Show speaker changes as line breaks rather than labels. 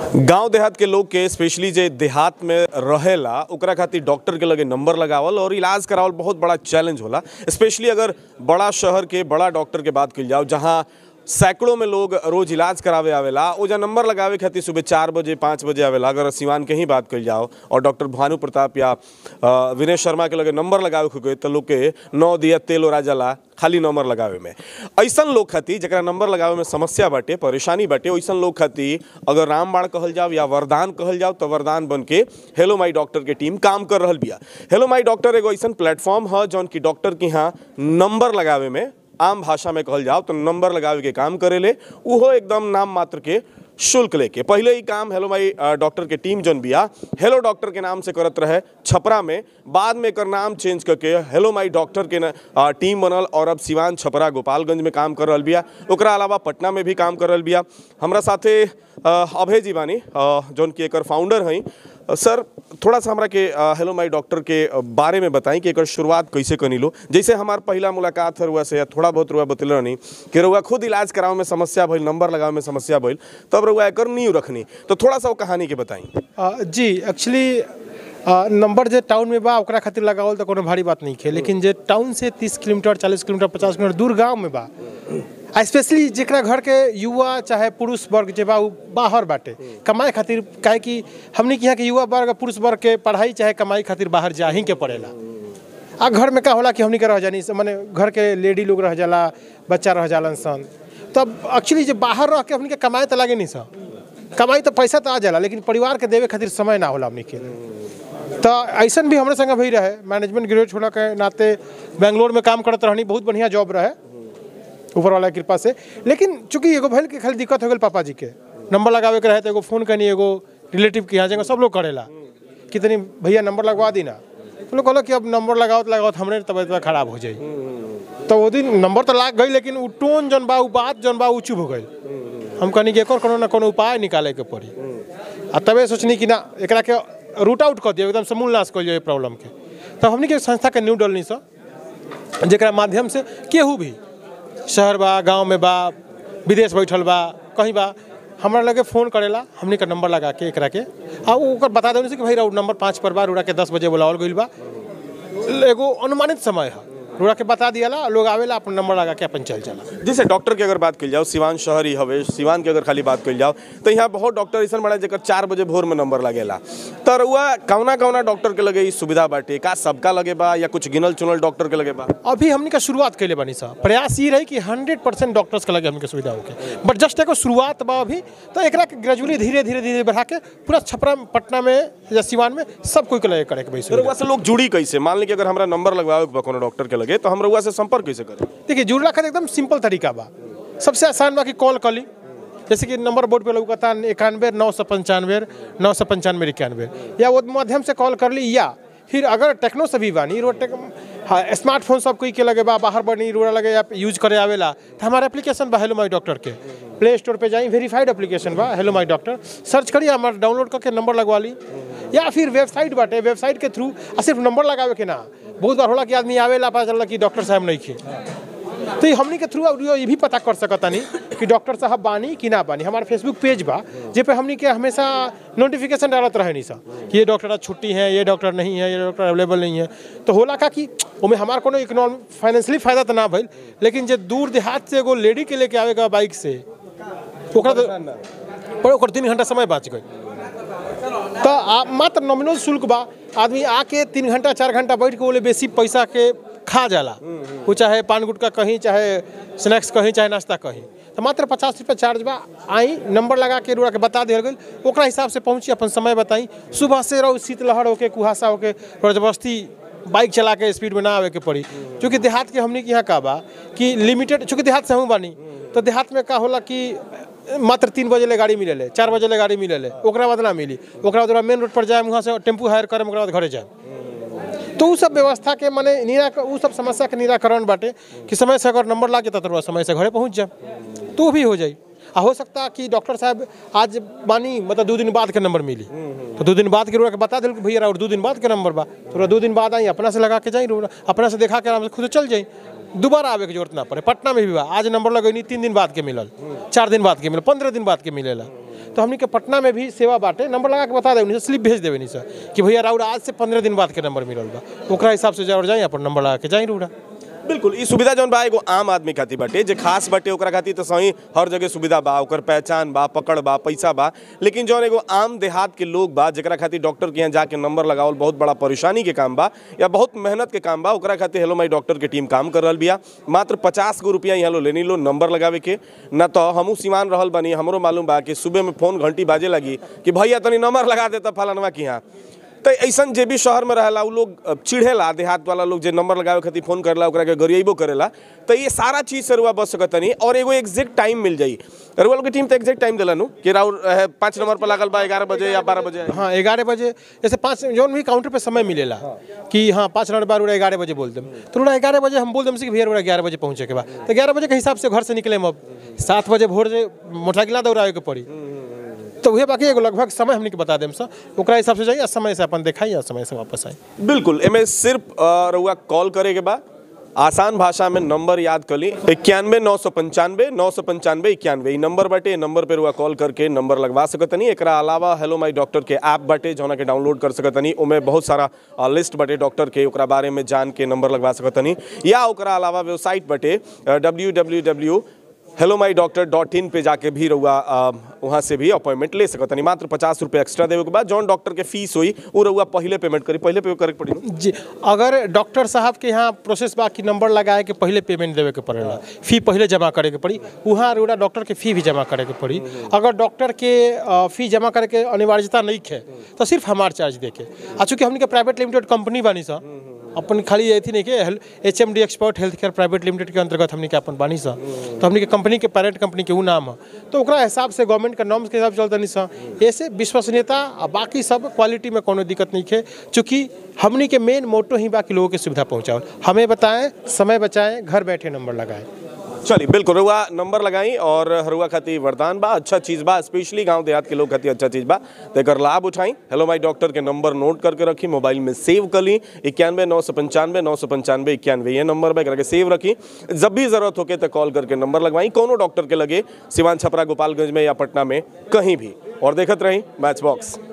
गांव देहात के लोग के स्पेशली जे देहात में रहेला ओकरा खातिर डॉक्टर के लगे नंबर लगावल और इलाज करावल बहुत बड़ा चैलेंज होला स्पेशली अगर बड़ा शहर के बड़ा डॉक्टर के बात कइल जाओ जहां सैकड़ों में लोग रोज इलाज करावे आवेला ओजा नंबर लगावे खातिर सुबह चार बजे पाँच बजे आवेला अगर सिवान के ही बात कइल जाओ और डॉक्टर भानु प्रताप या अ, विनय शर्मा के लगे नंबर लगावे खुके तो लोग के नौ दिया तेल ओरा जाला खाली नंबर लगावे में ऐसन लोग खातिर जरा नंबर लगावे में समस्या बाटे परेशानी बाटे वैसन लोग खातिर अगर रामबाण कहल जाओ या वरदान कहल जाओ तो वरदान बन के हेलो माई डॉक्टर के टीम काम कर रहल बिया हेलो माई डॉक्टर एगो ऐसन प्लेटफॉर्म है जौन की डॉक्टर के यहाँ नंबर लगावे में आम भाषा में कहल जाओ तो नंबर लगावे के काम करेले उहो एकदम नाम मात्र के शुल्क लेके पहले ही काम हेलो माई अ, डॉक्टर के टीम जौन बिया हेलो डॉक्टर के नाम से करत रहे छपरा में बाद में एकर नाम चेंज करके हेलो माई डॉक्टर के न, अ, टीम बनल और अब सिवान छपरा गोपालगंज में काम कर रहल बिया ओकरा अलावा पटना में भी काम कर रहल बिया हमरा साथे अ, अभय जी बानी अ, जौन की एकर फाउंडर हई अ, सर थोड़ा सा हमरा के अ, हेलो माई डॉक्टर के अ, बारे में बताई कि एकर शुरुआत कैसे कनी लो जैसे हमार पहला मुलाकात है रुआ से या थोड़ा बहुत रुआ बतल रहनी कि रुआ खुद इलाज करावे में समस्या भइल नंबर लगावे में समस्या भइल तब रुआ एकर नींव रखनी तो थोड़ा सा वो कहानी के बताई
अ, जी एक्चुअली नंबर जे टाउन में बा ओकरा खातिर लगावल तो कोनो भारी बात नहीं है लेकिन जे टाउन से तीस किलोमीटर चालीस किलोमीटर पचास किलोमीटर दूर गांव में बा आ स्पेशली जेकरा घर के युवा चाहे पुरुष वर्ग जे बा उ बाहर बाटे कमाए खातिर काहे कि हमनी के यहाँ के युवा वर्ग पुरुष वर्ग के पढ़ाई चाहे कमाई खातिर बाहर जा ही के पड़ेला आ घर में का होला कि हमनी के रह जानी माने घर के लेडी लोग रह जाला बच्चा रह जालन सन तब एक्चुअली जे बाहर रह के हमनी के कमाए तो लागे नहीं सन कमाई तो पैसा तो आ जाला लेकिन परिवार के देवे खातिर समय ना होला हमनी के तो ऐसन भी हमरे संगे भई रहे मैनेजमेंट ग्रेजुएट होने के नाते बेंगलोर में काम करत रहनी बहुत बढ़िया जॉब रहे ऊपर वाला के कृपा से लेकिन चूंकि एगो भइल के खाली दिक्कत हो गई पापा जी के नंबर लगावे के रहे तो एगो फोन करनी एगो रिलेटिव के यहाँ जगह सब लोग करेला कि तनी भैया नंबर लगवा दी ना तो लोग कहलो कि अब नंबर लगाओ तो लगाओ हमरे तबियत खराब हो जाई तो वो दिन नंबर तो लाग गई लेकिन उ टोन जन बा उ बात जन बा उ चुप हो गई हम कहनी कि एकर कोनो ना कोनो उपाय निकाले के पड़ी आ तबे सोचनी कि ना एकरा के रूट आउट कर दियो एकदम समूल नाश कर दियो ये प्रॉब्लम के तब हमनी के संस्था के न्यू डलनी सा जेकरा माध्यम से केहू भी शहर बा गांव में बा विदेश बैठल बा कहीं बा हमरा लगे फ़ोन करेला हमनी का नंबर लगा के एकरा के आ उ ओकर बता देने से कि भाई राउट नंबर पाँच पर बा रूड़ा के दस बजे बुलावल गइल बा एगो अनुमानित समय है रूड़ा के बता दियाला लोग आवेला अपन नंबर लगा के अपन चल जाला
जैसे डॉक्टर की अगर बात कल जाओ सिवान शहर ही हवे सिवान की अगर खाली बात कल जाओ तो यहाँ बहुत डॉक्टर ऐसा बड़ा जेकर चार बजे भोर में नंबर लगेला तो रुआ कौना कौना डॉक्टर के लगे ई सुविधा बाटे का सबका लगे बा या कुछ गिनल चुनल डॉक्टर के लगे बा
अभी हमने का शुरुआत कैले बनी सा प्रयास ये रही कि हंड्रेड परसेंट डॉक्टर्स के लगे हमके सुविधा होके बट जस्ट एगो शुरुआत बा अभी तो एकरा के ग्रेजुअली धीरे धीरे धीरे बढ़ा के पूरा छपरा पटना में या सिवान में सब कोई के लगे करे के भाई
तो
सुविधा।
रुआ से लोग जुड़ी कैसे मान ली कि अगर हमरा नंबर लगवावे के बा कोनो डॉक्टर के लगे तो हम रुआ से संपर्क कैसे करें
देखिए जुड़ला का एकदम सिंपल तरीका बा सबसे आसान बा कि कॉल कर ली जैसे कि नंबर बोर्ड पे लगता इक्यानवे नौ सौ पंचानवे नौ सौ पंचानवे इक्यानवे या वो माध्यम से कॉल कर ली या फिर अगर टेक्नो से भी बानी रो टेक हाँ स्मार्टफोन सब कोई के लगे बा बाहर बनी रोड़ा लगे या यूज करे आवेला तो हमारा एप्लीकेशन बा हेलो माई डॉक्टर के प्ले स्टोर पे जाई वेरीफाइड एप्लीकेशन बा हेलो माई डॉक्टर सर्च करिए हमारा डाउनलोड करके नंबर लगवा ली या फिर वेबसाइट बाटे वेबसाइट के थ्रू आ सिर्फ नंबर लगावे के ना बहुत बार होला कि आदमी आवेला पता चलला कि डॉक्टर साहब नहीं खे तो ये हमनी के थ्रू अब ये भी पता कर सकतानी कि डॉक्टर साहब बानी कि ना बानी हमारा फेसबुक पेज बा जे पे हमनी के हमेशा नोटिफिकेशन डालत रहे नी सा कि ये डॉक्टर आज छुट्टी है ये डॉक्टर नहीं है ये डॉक्टर अवेलेबल नहीं है तो होला का कि ओमे हमार कोनो इकोनॉमिक फाइनेंशियली फायदा तो ना भइल लेकिन जे दूर देहात से एगो लेडी के लेके आवेगा बाइक से ओकरा तो पर ओकर तीन घंटा समय बच गई तो आ, मात्र नॉमिनल शुल्क बा आदमी आके तीन घंटा चार घंटा बैठ के बोले बेसी पैसा के खा जाला वो चाहे पान गुटका कहीं चाहे स्नैक्स कहीं चाहे नाश्ता कहीं तो मात्र पचास रुपये चार्ज बा आई नंबर लगा के रुआ के बता दिया गई ओकरा हिसाब से पहुँची अपन समय बताई सुबह से रहो शीतलहर होके कुहासा होके और जबरदस्ती बाइक चला के स्पीड में ना आवे के पड़ी क्योंकि देहात के हमने के यहाँ का बा कि लिमिटेड चूँकि देहात से हूँ बानी तो देहात में का होला कि मात्र तीन बजे ले गाड़ी मिले चार बजे ले गाड़ी मिले ओकरा बाद ना मिली ओकरा बाद मेन रोड पर जाए वहाँ से टेम्पू हायर करम ओकरा बाद घरे जाए तो उ सब व्यवस्था के माने निरा उ सब समस्या के निराकरण बाटे कि समय से अगर नंबर लागे तो समय से घरे पहुँच जाए तो भी हो जाए आ हो सकता कि डॉक्टर साहब आज बानी मतलब दो दिन बाद के नंबर मिली तो दो दिन बाद के रोड़ा के बता दिल कि भैया और दो दिन बाद के नंबर बा तो रोड़ा दो दिन बाद आई अपना से लगा के जाई रोड़ा अपना से देखा के आराम से खुद चल जाई दोबारा आवे के जरूरत ना पड़े पटना में भी बा आज नंबर लगैनी तीन दिन बाद के मिलल चार दिन बाद के मिलल पंद्रह दिन बाद के मिलेला तो हमनी के पटना में भी सेवा बाटे नंबर लगा के बता देवे नहीं स्लिप भेज देवे नहीं सर कि भैया राउर आज से पंद्रह दिन बाद के नंबर मिलल बा ओकरा हिसाब से जाओ जाई अपन नंबर लगा के जाई रूड़ा
बिल्कुल ई सुविधा जौन बा एगो आम आदमी खातिर बाटे जे खास बाटे ओकरा खातिर तो सही हर जगह सुविधा बा ओकर पहचान बा पकड़ बा पैसा बा लेकिन जौन एगो आम देहात के लोग बा जेकरा खातिर डॉक्टर के यहाँ जाके नंबर लगावल बहुत बड़ा परेशानी के काम बा या बहुत मेहनत के काम बा ओकरा खातिर हेलो माई डॉक्टर के टीम काम कर रहल बिया मात्र पचास गो रुपया यहाँ लो लेनी लो नंबर लगावे के न तो हमू सीमान रहल बनी हमरो मालूम बा कि सुबह में फोन घंटी बाजे लगी कि भैया तनी नंबर लगा देता फलानवा के यहाँ तो ऐसन जे भी शहर में रहेला उ लोग अ, चिढ़ेला देहात वाला लोग जे नंबर लगावे खातिर फोन करेला ओकरा के गरियाबो करेला तो ये सारा चीज से रुआ बच सकतनी और एगो एग्जैक्ट टाइम मिल जाई रुआ लोग की टीम तो एग्जैक्ट टाइम दिला नु कि राउर अ, पाँच नंबर पर लागल बा ग्यारह बजे या बारह बजे
हाँ ग्यारह बजे जैसे पाँच जौन भी काउंटर पे समय मिलेला कि हाँ पाँच मिनट बाद उड़ा ग्यारह बजे बोल देम तो उड़ा ग्यारह बजे हम बोल देम से कि भैया उड़ा ग्यारह बजे पहुँचे के बाद तो ग्यारह बजे के हिसाब से घर से निकले अब सात बजे भोर से मोटरसाइकिल दौड़ावे के पड़ी तो वही बाकी एगो लगभग समय हमने के बता देम सर ओकरा हिसाब से जाइए समय से अपन देखाई या समय से वापस आई
बिल्कुल एमे सिर्फ अ, रउआ कॉल करे के बा आसान भाषा में नंबर याद कर ली इक्यानवे नौ सौ पंचानवे नौ सौ पंचानवे इक्यानवे ई नंबर बाटे नंबर पे रुआ कॉल करके नंबर लगवा सकतनी एकरा अलावा हेलो माई डॉक्टर के ऐप बाटे जौना के डाउनलोड कर सकतनी ओमे बहुत सारा अ, लिस्ट बाटे डॉक्टर के ओकरा बारे में जान के नंबर लगवा सकतनी या ओकरा अलावा वेबसाइट बाटे W W W hello my doctor dot in पे जाके भी रहुआ अ, वहाँ से भी अपॉइंटमेंट ले सकतनी मात्र पचास रुपये एक्स्ट्रा देवे के बाद जौन डॉक्टर के फीस हुई वो रहुआ पहले पेमेंट करी पहले पे करे के पड़ी नु?
जी अगर डॉक्टर साहब के यहाँ प्रोसेस बा कि नंबर लगाए के पहले पेमेंट देवे के पड़ेला फी पहले जमा करे के पड़ी वहाँ रोड़ा डॉक्टर के फी भी जमा करे के पड़ी अगर डॉक्टर के अ, फी जमा करे के अनिवार्यता नहीं है तो सिर्फ हमार चार्ज दे के आ चूँकि हमने के प्राइवेट लिमिटेड कंपनी बानी सा अपन खाली ये थी नहीं के H M D expert health care private limited के अंतर्गत हमने के अपन बानी सा तो हमने के कंपनी के पेरेंट कंपनी के ऊ नाम है तो ओकरा हिसाब से गवर्नमेंट के नॉर्म्स के हिसाब से चलता नहीं सा ऐसे विश्वसनीयता आ बाकी सब क्वालिटी में कोनो दिक्कत नहीं है चूँकि हमनी के मेन मोटो ही बाकी लोगों की सुविधा पहुँचाओ हमें बताएं समय बचाएं घर बैठे नंबर लगाएं
चलिए बिल्कुल रुआ नंबर लगाई और हरुआ खातिर वरदान बा अच्छा चीज़ बा स्पेशली गांव देहात के लोग खातिर अच्छा चीज़ बा तो एकर लाभ उठाई हेलो माई डॉक्टर के नंबर नोट करके रखी मोबाइल में सेव कर ली इक्यानवे नौ सौ पंचानवे नौ सौ पंचानवे इक्यानवे ये नंबर बा एकरा के सेव रखी जब भी जरूरत होके तो कॉल करके नंबर लगवाई कोनो डॉक्टर के लगे सिवान छपरा गोपालगंज में या पटना में कहीं भी और देखत रही मैच बॉक्स